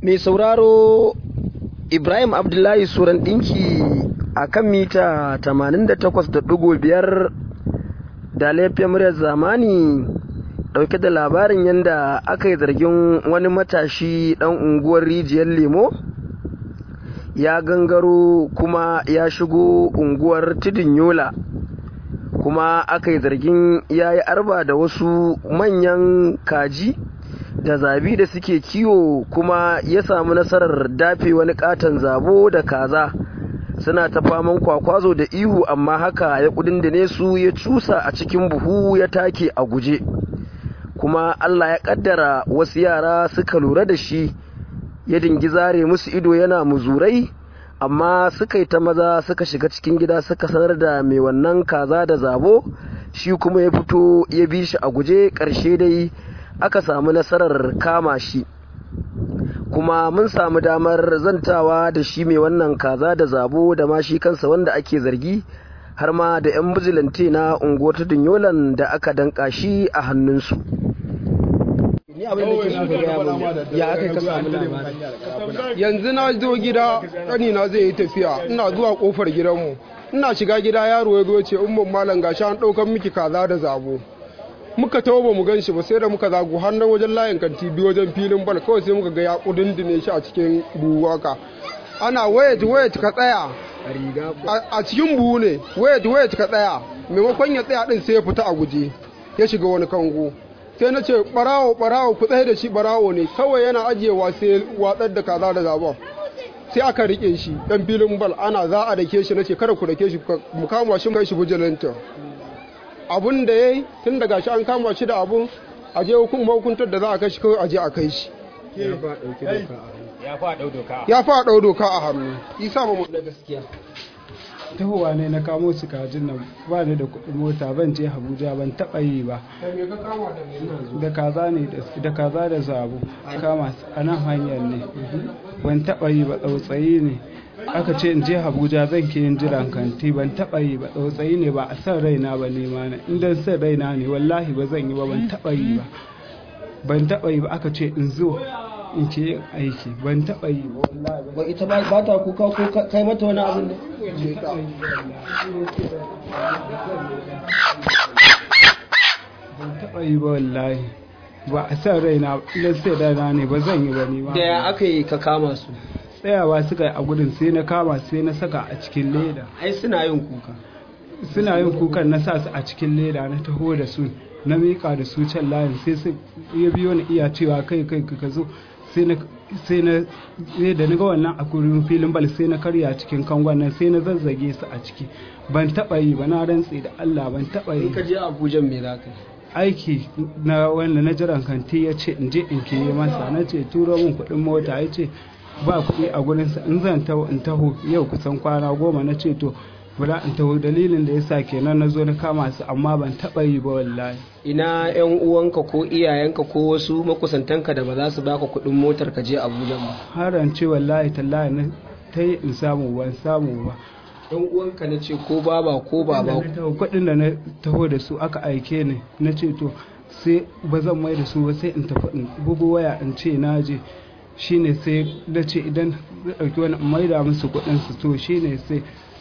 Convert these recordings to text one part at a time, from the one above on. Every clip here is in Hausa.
mai sauraro ibrahim abdullahi suran ɗinki a kan mita 88.5 da laifin muryar zamani ɗauke da labarin yadda aka yi zargin wani matashi ɗan unguwar rijiyar lemo ya gangaro kuma ya shigo unguwar tudun yola kuma aka yi zargin ya yi arba da wasu manyan kaji da zabi da suke kiwo kuma ya samu nasarar dafe wani katon zabo da kaza suna ta faman kwakwazo da ihu amma haka ya kudindine su ya cusa a cikin buhu ya take a guje kuma allah ya kaddara wasu yara suka lura da shi ya dingi zare musu ido yana muzurai amma suka yi ta maza suka shiga cikin gida suka sanar da mai wannan kaza da zabo shi kuma ya fito ya bi shi a guje ƙarshe dai aka samu nasarar kama shi kuma mun samu damar zantawa da shi mai wannan kaza da zabo da ma shi kansa wanda ake zargi har ma da 'yan bijilante na unguwar ta dunyolan da aka danka shi a hannunsu ni abin da ke so ka gaya mun ya aka ka samu labari yanzu na zo gida ƙanina zai yi tafiya ina zuwa ƙofar gidanmu ina shiga gida yaro ya zo ce umman malam gashi an ɗaukar miki kaza da zabo muka tawo ba mu gan shi ba sai da muka zagu har nan wajen layin kanti biyu wajen filin bal kawai sai muka ga ya kudindine shi a cikin buhu haka ana wayat wayat ka tsaya a cikin buhu ne wayat wayat ka tsaya maimakon ya tsaya din sai ya fita a guje ya shiga wani kango sai na ce barawo barawo ku tsaye da shi barawo ne kawai yana ajiyewa sai watsar da kaza da zabon sai aka rike shi dan filin bal ana za a dake shi nace kada ku dake shi mu kama shi kai shi bujilanta abun da yayi tun daga shi an kama shi da abun a je hukuma hukuntar da za a kai shi kawai a je a kai shi ya fa dau doka a hannu isa mu da gaskiya tahowa ne na kamo su kajin nan ba ni da kuɗin mota ban je Abuja ban taɓa yi ba da kaza ne da kaza da zabo kama a nan hanyar ne ban taɓa yi ba tsautsayi ne aka ce in je Abuja zan ke yin jiran kanti ban taɓa yi ba tsautsayi ne ba a san raina ba ne ma na inda san raina ne wallahi ba zan yi ba ban taɓa yi ba ban taɓa yi ba aka ce in zo in ke yin aiki ban taɓa yi ba wallahi ba ita ba ta kuka ko kai mata wani abin da ban taɓa yi ba wallahi ba a san raina idan sai raina ne ba zan yi ba ni ma da ya aka yi ka kama su tsayawa suka yi a gudun sai na kama sai na saka a cikin leda ai suna yin kuka suna yin kukan na sa su a cikin leda na taho da su na miƙa da su can layin sai su ya biyo ni iya cewa kai kai ka zo sai na sai na sai da ga wannan a kurin filin bal sai na karya cikin kangon nan sai na zazzage su a ciki ban taba yi ba na rantse da Allah ban taba yi in ka je Abuja me za ka yi aiki na wanda na jiran kanti ya ce in je in ke masa na ce turo min kuɗin mota ya ce ba kuɗi a gurinsa in zan taho in taho yau kusan kwana goma na ce to bala in taho dalilin da yasa kenan na zo na kama su amma ban taɓa yi ba wallahi ina yan uwanka ko iyayenka ko wasu makusantanka da ba za su baka kuɗin motar ka je Abuja ba haran ce wallahi tallahi na ta yi in samu ban samu ba yan uwanka na ce ko baba ko baba kuɗin da na taho da su aka aike ni na ce to sai ba zan mai da su ba sai in tafi in bugu waya in ce na je shine sai na ce idan na ɗauki wani in maida musu kuɗin su to shine sai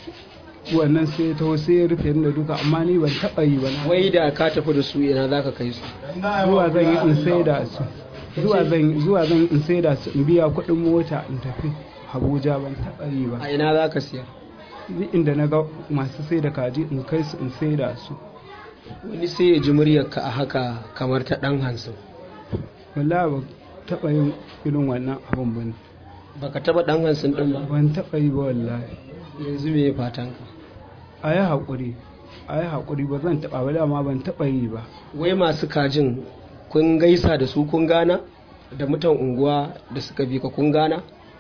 wannan sai ta sai ya rufe da duka amma ni ban taɓa yi ba na wai da ka tafi da su ina za ka kai su zuwa zan yi in sai da su zuwa zan zuwa zan in sai da su in biya kuɗin mota in tafi Abuja ban taɓa yi ba a ina za ka siya duk inda na ga masu sai da kaji in kai su in sai da su wani sai ya ji muryarka a haka kamar ta ɗan hansun wallahi ba taɓa yin irin wannan abun ba ne baka taɓa ɗan hansun ɗin ba ban taɓa yi ba wallahi yanzu me fatanka a yi haƙuri a yi haƙuri ba zan taɓa ba dama ban taɓa yi ba wai masu kajin kun gaisa da su kun gana da mutan unguwa da suka bi ka kun gana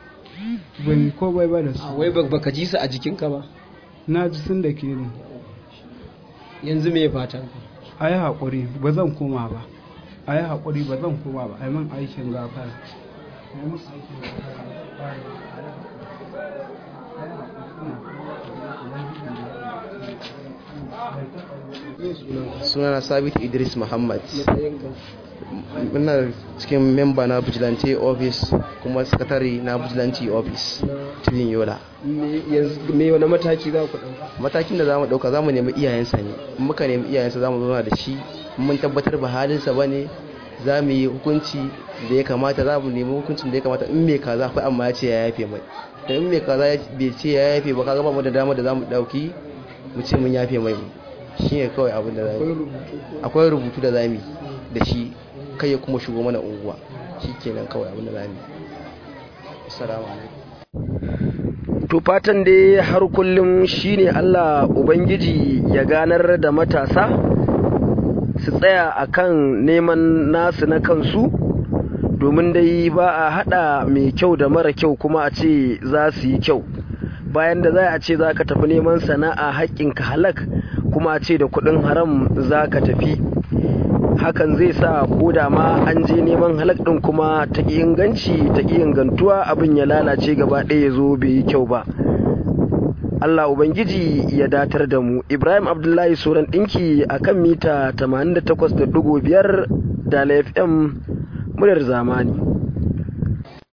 ban ko bai ba da a su wai ba- baka ji su a jikinka ba na ji sun da ke ni yanzu me fatanka a yi haƙuri ba zan koma ba a yi haƙuri ba zan koma ba a yi min aikin gafara sunana sabit idris muhammad muna cikin memba na vigilante office kuma sakatare na vigilante office cikin yola me wani mataki za ku ɗauka matakin da za mu ɗauka za mu nemi iyayensa ne in muka nemi iyayensa za mu zauna da shi mun tabbatar ba halinsa ba ne za mu yi hukunci da ya kamata za mu nemi hukuncin da ya kamata in mai kaza fa amma ya ce ya yafe mai da in mai kaza bai ce ya yafe ba kaga ba mu da dama da za mu ɗauki mu ce mun yafe mai shi ne kawai abin da za mu akwai rubutu da za mu da shi kai ya kuma shigo mana unguwa shi kenan kawai abin da za mu assalamu alaikum to fatan dai har kullum shine Allah ubangiji ya ganar da matasa su tsaya akan neman nasu na kansu domin dai ba a hada mai kyau da mara kyau kuma a ce za su yi kyau bayan da za a ce za ka tafi neman sana'a haƙƙinka halak kuma a ce da kuɗin haram za ka tafi hakan zai sa ko da ma an je neman halak ɗin kuma ta ƙi inganci ta ƙi ingantuwa abin ya lalace gaba ɗaya ya zo bai yi kyau ba Allah Ubangiji ya datar da mu Ibrahim Abdullahi Suran ɗinki a kan mita 88.5 da FM muryar zamani